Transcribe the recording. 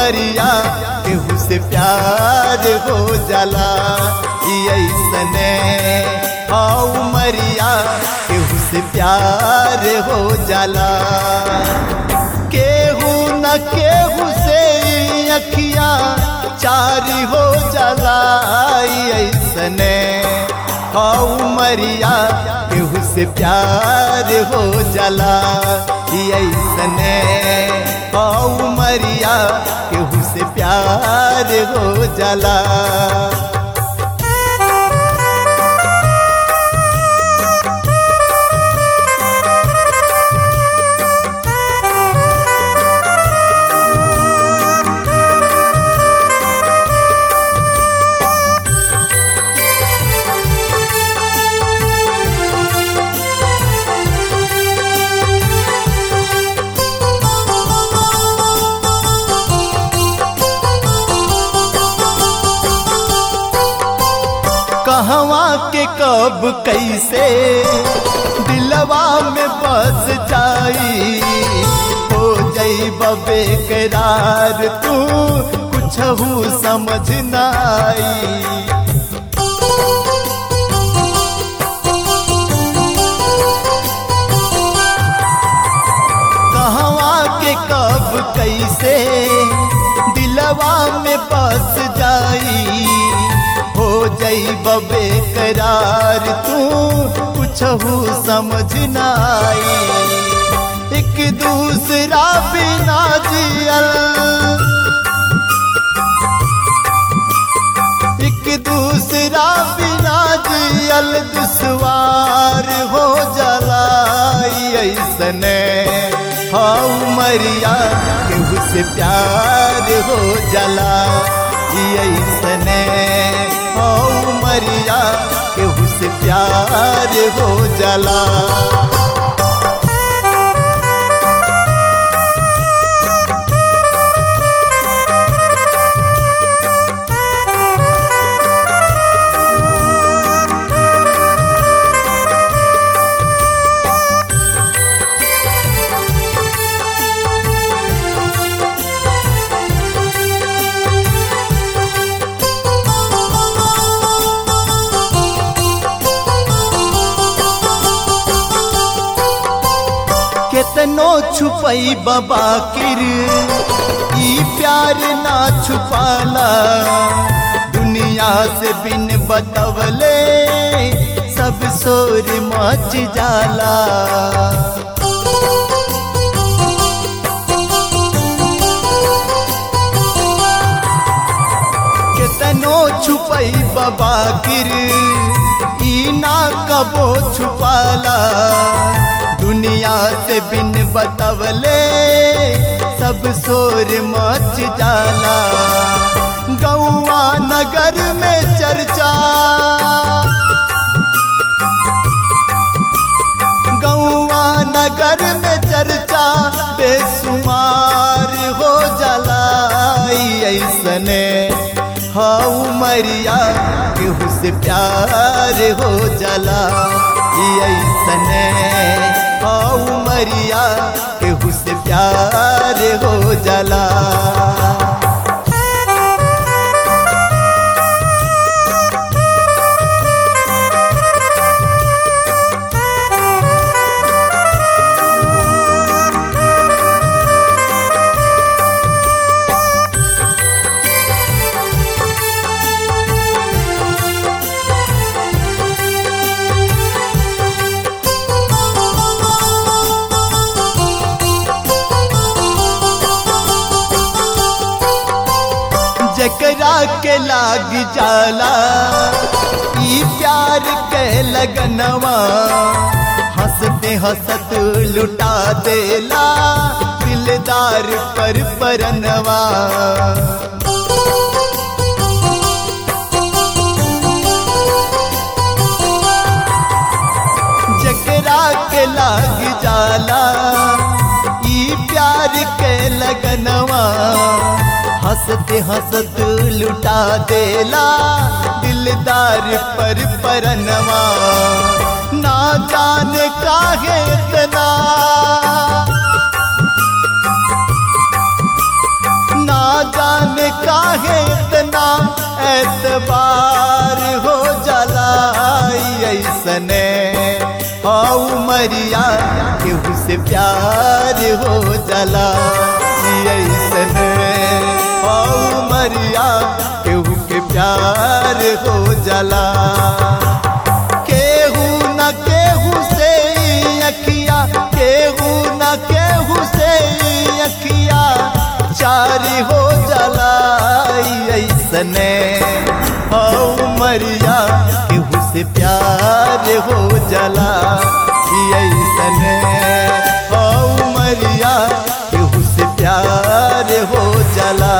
उमरिया केहू से प्यार हो जाला ई ऐसने हा उमरिया केहू से प्यार हो जाला केहू न केहू से ई अखिया चारी हो जाला ई ऐसने हा उमरिया केहू से प्यार हो जाला ई ऐसने हा उमरिया केहू से प्यार हो जाला कहवा के कब कैसे दिलवा में बस जाई हो जई बेकरार तू कुछ समझ नाई कहवा के कब कैसे दिलवा में बस जाई हो जई बेकरार तू कुछ समझ नाई एक दूसरा बिना जियल एक दूसरा बिना जियल दुश्वार हो जलाई ऐसने हाँ मरिया केहू से प्यार हो जला ऐसने हाँ मरिया केहू से प्यार हो जला केतनो छुपई बाबा किर ई प्यार ना छुपाला दुनिया से बिन बतवले सब शोर मच जाला केतनो छुपई बाबा किर ई ना कबो छुपाला दुनिया से बिन बतवले सब शोर मच जाला गौआ नगर में चर्चा गौआ नगर में चर्चा बेसुमार हो जाला ऐसने हाँ मरिया केहू से प्यार हो जाला ऐसने हाँ मरिया केहू से प्यार हो जाला जकरा के लाग जाला ई प्यार के लगनवा हंसते हंसत लुटा देला दिलदार पर परनवा जकरा के लाग जाला ई प्यार के लगनवा हंसते हंसत लुटा देला दिलदार पर परनवा ना जाने काहे इतना ना ना जाने काहे इतना एतबार हो जलाई ऐसने हाउ मरिया केहू से प्यार हो जला ऐसने हाउ मरिया केहू के प्यार हो जला केहू न केहू से अखिया केहू न केहू से अखिया चारी हो जलाई ऐसने हऊ मरिया केहू से प्यार हो जला ऐसने हऊ मरिया केहू से प्यार हो जला